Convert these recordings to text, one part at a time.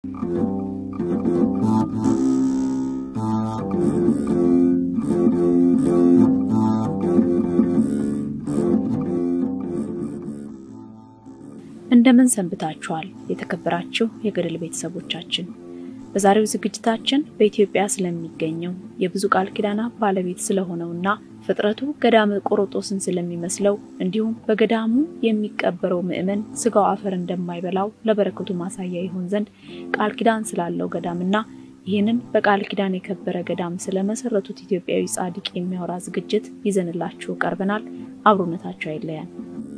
እንደምን ሰንብታችኋል? የተከበራችሁ የገድል ቤተሰቦቻችን፣ በዛሬው ዝግጅታችን በኢትዮጵያ ስለሚገኘው የብዙ ቃል ኪዳናት ባለቤት ስለሆነውና ፍጥረቱ ገዳመ ቆሮጦስን ስለሚመስለው እንዲሁም በገዳሙ የሚቀበረው ምዕመን ስጋው አፈር እንደማይበላው ለበረከቱ ማሳያ ይሆን ዘንድ ቃል ኪዳን ስላለው ገዳምና ይህንን በቃል ኪዳን የከበረ ገዳም ስለመሰረቱት ኢትዮጵያዊ ጻድቅ የሚያወራ ዝግጅት ይዘንላችሁ ቀርበናል። አብሮነታቸው አይለያል።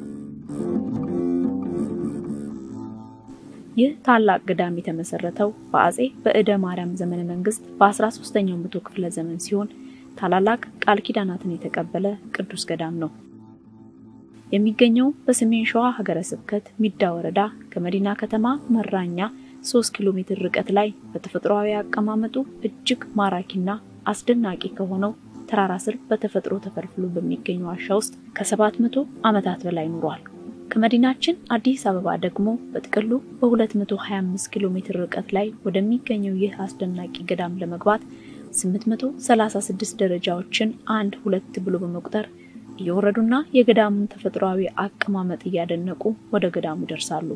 ይህ ታላቅ ገዳም የተመሰረተው በአጼ በእደ ማርያም ዘመነ መንግስት በ13ኛው መቶ ክፍለ ዘመን ሲሆን ታላላቅ ቃል ኪዳናትን የተቀበለ ቅዱስ ገዳም ነው። የሚገኘው በሰሜን ሸዋ ሀገረ ስብከት ሚዳ ወረዳ ከመዲና ከተማ መራኛ 3 ኪሎ ሜትር ርቀት ላይ በተፈጥሯዊ አቀማመጡ እጅግ ማራኪና አስደናቂ ከሆነው ተራራ ስር በተፈጥሮ ተፈልፍሎ በሚገኝ ዋሻ ውስጥ ከ700 ዓመታት በላይ ኑሯል። ከመዲናችን አዲስ አበባ ደግሞ በጥቅሉ በ225 ኪሎ ሜትር ርቀት ላይ ወደሚገኘው ይህ አስደናቂ ገዳም ለመግባት 836 ደረጃዎችን አንድ ሁለት ብሎ በመቁጠር እየወረዱና የገዳሙን ተፈጥሯዊ አቀማመጥ እያደነቁ ወደ ገዳሙ ይደርሳሉ።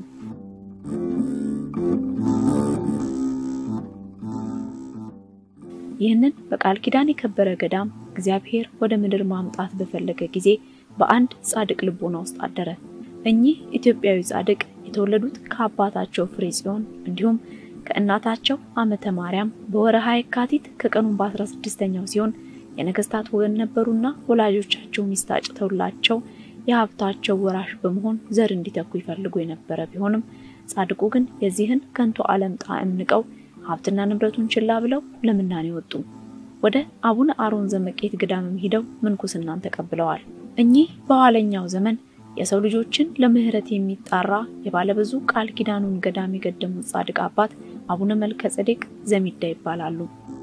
ይህንን በቃል ኪዳን የከበረ ገዳም እግዚአብሔር ወደ ምድር ማምጣት በፈለገ ጊዜ በአንድ ጻድቅ ልቦና ውስጥ አደረ። እኚህ ኢትዮጵያዊ ጻድቅ የተወለዱት ከአባታቸው ፍሬ ጽዮን እንዲሁም ከእናታቸው አመተ ማርያም በወረሃ የካቲት ከቀኑን በ16ኛው ሲሆን የነገስታት ወገን ነበሩና ወላጆቻቸው ሚስት አጭተውላቸው የሀብታቸው ወራሽ በመሆን ዘር እንዲተኩ ይፈልጉ የነበረ ቢሆንም ጻድቁ ግን የዚህን ከንቱ ዓለም ጣዕም ንቀው ሀብትና ንብረቱን ችላ ብለው ለምናኔ ወጡ። ወደ አቡነ አሮን ዘመቄት ገዳምም ሂደው ምንኩስናን ተቀብለዋል። እኚህ በኋለኛው ዘመን የሰው ልጆችን ለምህረት የሚጣራ የባለብዙ ቃል ኪዳኑን ገዳም የገደሙት ጻድቅ አባት አቡነ መልከ ጼዴቅ ዘሚዳ ይባላሉ።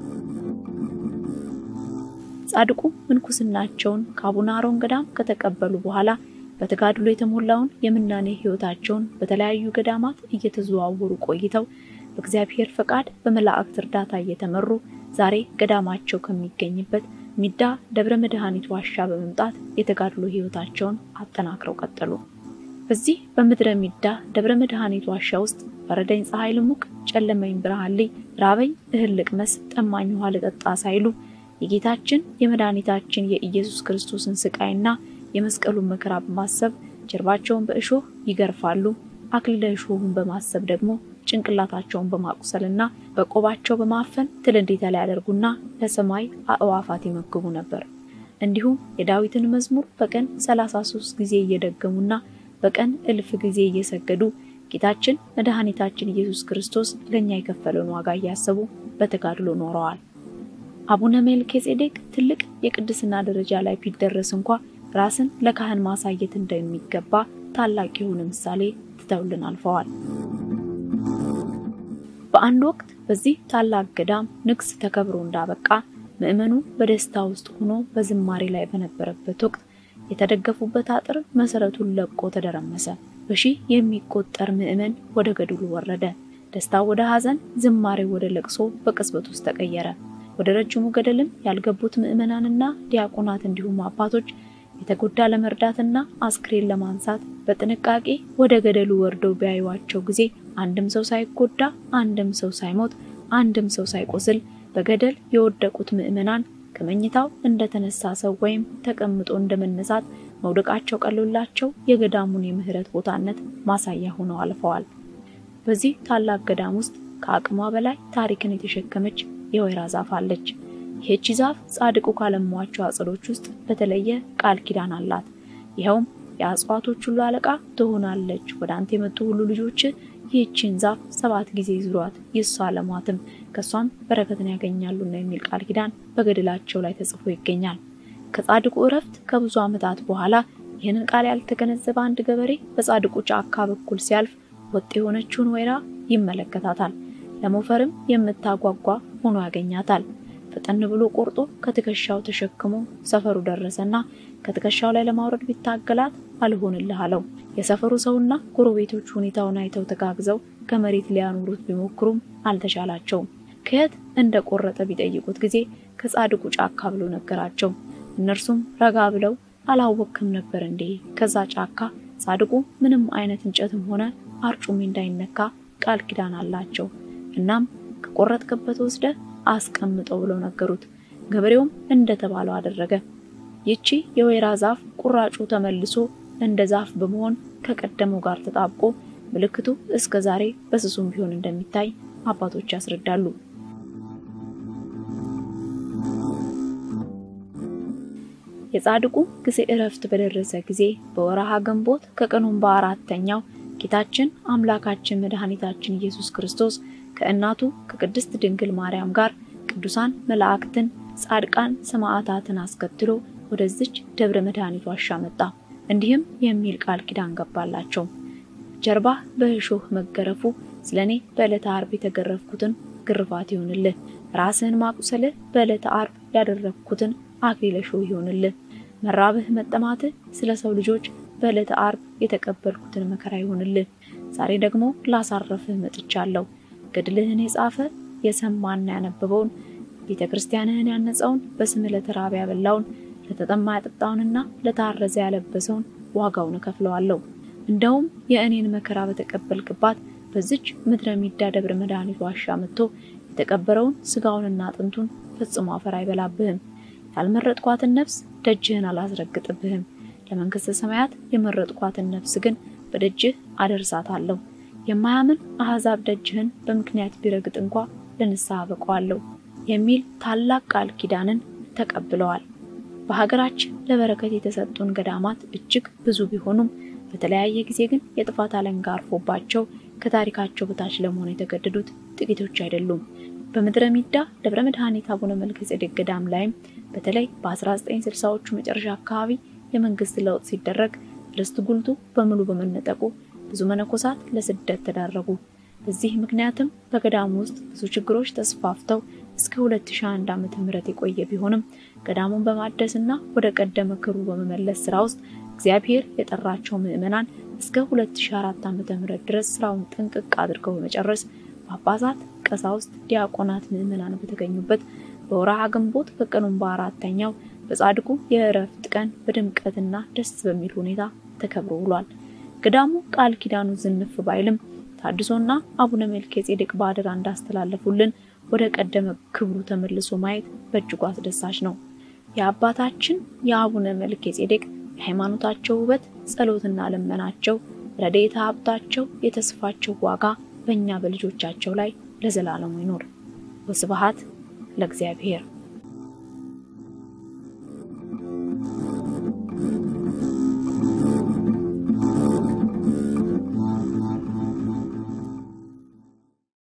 ጻድቁ ምንኩስናቸውን ከአቡነ አሮን ገዳም ከተቀበሉ በኋላ በተጋድሎ የተሞላውን የምናኔ ሕይወታቸውን በተለያዩ ገዳማት እየተዘዋወሩ ቆይተው በእግዚአብሔር ፈቃድ በመላእክት እርዳታ እየተመሩ ዛሬ ገዳማቸው ከሚገኝበት ሚዳ ደብረ መድኃኒት ዋሻ በመምጣት የተጋድሎ ሕይወታቸውን አጠናክረው ቀጠሉ። በዚህ በምድረ ሚዳ ደብረ መድኃኒት ዋሻ ውስጥ በረደኝ ፀሐይ ልሙቅ፣ ጨለመኝ ብርሃን ልይ፣ ራበኝ እህል ልቅመስ፣ ጠማኝ ውሃ ልጠጣ ሳይሉ የጌታችን የመድኃኒታችን የኢየሱስ ክርስቶስን ስቃይና የመስቀሉን መከራ በማሰብ ጀርባቸውን በእሾህ ይገርፋሉ። አክሊለ እሾሁን በማሰብ ደግሞ ጭንቅላታቸውን በማቁሰልና በቆባቸው በማፈን ትል እንዲተላ ያደርጉና ለሰማይ አእዋፋት ይመግቡ ነበር። እንዲሁም የዳዊትን መዝሙር በቀን 33 ጊዜ እየደገሙና በቀን እልፍ ጊዜ እየሰገዱ ጌታችን መድኃኒታችን ኢየሱስ ክርስቶስ ለእኛ የከፈለውን ዋጋ እያሰቡ በተጋድሎ ኖረዋል። አቡነ መልከ ጼዴቅ ትልቅ የቅድስና ደረጃ ላይ ቢደረስ እንኳ ራስን ለካህን ማሳየት እንደሚገባ ታላቅ የሆነ ምሳሌ ትተውልን አልፈዋል። በአንድ ወቅት በዚህ ታላቅ ገዳም ንግስ ተከብሮ እንዳበቃ ምዕመኑ በደስታ ውስጥ ሆኖ በዝማሬ ላይ በነበረበት ወቅት የተደገፉበት አጥር መሰረቱን ለቆ ተደረመሰ። በሺህ የሚቆጠር ምዕመን ወደ ገድሉ ወረደ። ደስታ ወደ ሐዘን፣ ዝማሬ ወደ ለቅሶ በቅጽበት ውስጥ ተቀየረ። ወደ ረጅሙ ገደልም ያልገቡት ምዕመናንና ዲያቆናት እንዲሁም አባቶች የተጎዳ ለመርዳትና አስክሬን ለማንሳት በጥንቃቄ ወደ ገደሉ ወርደው ቢያዩዋቸው ጊዜ አንድም ሰው ሳይጎዳ፣ አንድም ሰው ሳይሞት፣ አንድም ሰው ሳይቆስል በገደል የወደቁት ምዕመናን ከመኝታው እንደተነሳ ሰው ወይም ተቀምጦ እንደመነሳት መውደቃቸው ቀሎላቸው የገዳሙን የምህረት ቦታነት ማሳያ ሆነው አልፈዋል። በዚህ ታላቅ ገዳም ውስጥ ከአቅሟ በላይ ታሪክን የተሸከመች የወይራ ዛፍ አለች። ይህቺ ዛፍ ጻድቁ ካለሟቸው አጽዶች ውስጥ በተለየ ቃል ኪዳን አላት። ይኸውም የአጽዋቶች ሁሉ አለቃ ትሆናለች፣ ወደ አንተ የመጡ ሁሉ ልጆች ይህችን ዛፍ ሰባት ጊዜ ዙሯት ይሳለሟትም፣ ከሷም በረከትን ያገኛሉና የሚል ቃል ኪዳን በገድላቸው ላይ ተጽፎ ይገኛል። ከጻድቁ እረፍት ከብዙ ዓመታት በኋላ ይህንን ቃል ያልተገነዘበ አንድ ገበሬ በጻድቁ ጫካ በኩል ሲያልፍ ወጥ የሆነችውን ወይራ ይመለከታታል። ለሞፈርም የምታጓጓ ሆኖ ያገኛታል። ፈጠን ብሎ ቆርጦ ከትከሻው ተሸክሞ ሰፈሩ ደረሰና ከትከሻው ላይ ለማውረድ ቢታገላት አልሆንልህ አለው። የሰፈሩ ሰውና ጎረቤቶች ሁኔታውን አይተው ተጋግዘው ከመሬት ሊያኖሩት ቢሞክሩም አልተቻላቸውም። ከየት እንደ ቆረጠ ቢጠይቁት ጊዜ ከጻድቁ ጫካ ብሎ ነገራቸው። እነርሱም ረጋ ብለው አላወቅክም ነበር እንዴ? ከዛ ጫካ ጻድቁ ምንም አይነት እንጨትም ሆነ አርጩሜ እንዳይነካ ቃል ኪዳን አላቸው። እናም ከቆረጥክበት ወስደ አስቀምጠው ብለው ነገሩት። ገበሬውም እንደተባለው አደረገ። ይቺ የወይራ ዛፍ ቁራጩ ተመልሶ እንደ ዛፍ በመሆን ከቀደመው ጋር ተጣብቆ ምልክቱ እስከ ዛሬ በስሱም ቢሆን እንደሚታይ አባቶች ያስረዳሉ። የጻድቁ ጊዜ እረፍት በደረሰ ጊዜ በወረሃ ግንቦት ከቀኑም በአራተኛው ጌታችን አምላካችን መድኃኒታችን ኢየሱስ ክርስቶስ ከእናቱ ከቅድስት ድንግል ማርያም ጋር ቅዱሳን መላእክትን፣ ጻድቃን ሰማዕታትን አስከትሎ ወደዚች ደብረ መድኃኒት ዋሻ መጣ። እንዲህም የሚል ቃል ኪዳን ገባላቸው። ጀርባህ በእሾህ መገረፉ ስለኔ በዕለተ ዓርብ የተገረፍኩትን ግርፋት ይሆንልህ። ራስህን ማቁሰልህ በዕለተ ዓርብ ያደረግኩትን አክሊለ እሾህ ይሆንልህ። መራብህ መጠማትህ ስለ ሰው ልጆች በዕለተ ዓርብ የተቀበልኩትን መከራ ይሆንልህ። ዛሬ ደግሞ ላሳረፍህ መጥቻለሁ። ገድልህን የጻፈ የሰማና ያነበበውን ቤተ ክርስቲያንህን ያነጸውን በስምህ ለተራበ ያበላውን ለተጠማ ያጠጣውንና ለታረዘ ያለበሰውን ዋጋውን እከፍለዋለሁ። እንደውም የእኔን መከራ በተቀበልክባት በዚች ምድረ ሚዳ ደብረ መድኃኒት ዋሻ መጥቶ የተቀበረውን ስጋውንና አጥንቱን ፈጽሞ አፈር አይበላብህም። ያልመረጥኳትን ነፍስ ደጅህን አላስረግጥብህም። ለመንግሥተ ሰማያት የመረጥኳትን ነፍስ ግን በደጅህ አደርሳታለሁ። የማያምን አሕዛብ ደጅህን በምክንያት ቢረግጥ እንኳ ለንስሐ በቀዋለሁ የሚል ታላቅ ቃል ኪዳንን ተቀብለዋል። በሀገራችን ለበረከት የተሰጡን ገዳማት እጅግ ብዙ ቢሆኑም በተለያየ ጊዜ ግን የጥፋት አለንጋ አርፎባቸው ከታሪካቸው በታች ለመሆን የተገደዱት ጥቂቶች አይደሉም። በምድረ ሚዳ ደብረ መድኃኒት አቡነ መልከ ጼዴቅ ገዳም ላይም በተለይ በ1960ዎቹ መጨረሻ አካባቢ የመንግስት ለውጥ ሲደረግ ርስት ጉልቱ በሙሉ በመነጠቁ ብዙ መነኮሳት ለስደት ተዳረጉ። በዚህ ምክንያትም በገዳሙ ውስጥ ብዙ ችግሮች ተስፋፍተው እስከ 2001 ዓመተ ምህረት የቆየ ቢሆንም ገዳሙን በማደስና ወደ ቀደመ ክብሩ በመመለስ ስራ ውስጥ እግዚአብሔር የጠራቸው ምዕመናን እስከ 2004 ዓመተ ምህረት ድረስ ስራውን ጥንቅቅ አድርገው በመጨረስ ጳጳሳት፣ ቀሳውስት፣ ዲያቆናት፣ ምዕመናን በተገኙበት በወርሃ ግንቦት ከቀኑም በአራተኛው በጻድቁ የእረፍት ቀን በድምቀትና ደስ በሚል ሁኔታ ተከብሮ ውሏል። ገዳሙ ቃል ኪዳኑ ዝንፍ ባይልም ታድሶና አቡነ መልከ ጼዴቅ በአደራ እንዳስተላለፉልን ወደ ቀደመ ክብሩ ተመልሶ ማየት በእጅጉ አስደሳች ነው። የአባታችን የአቡነ መልከ ጼዴቅ የሃይማኖታቸው ውበት፣ ጸሎትና ልመናቸው፣ ረድኤተ ሀብታቸው፣ የተስፋቸው ዋጋ በእኛ በልጆቻቸው ላይ ለዘላለሙ ይኖር። ወስብሐት ለእግዚአብሔር።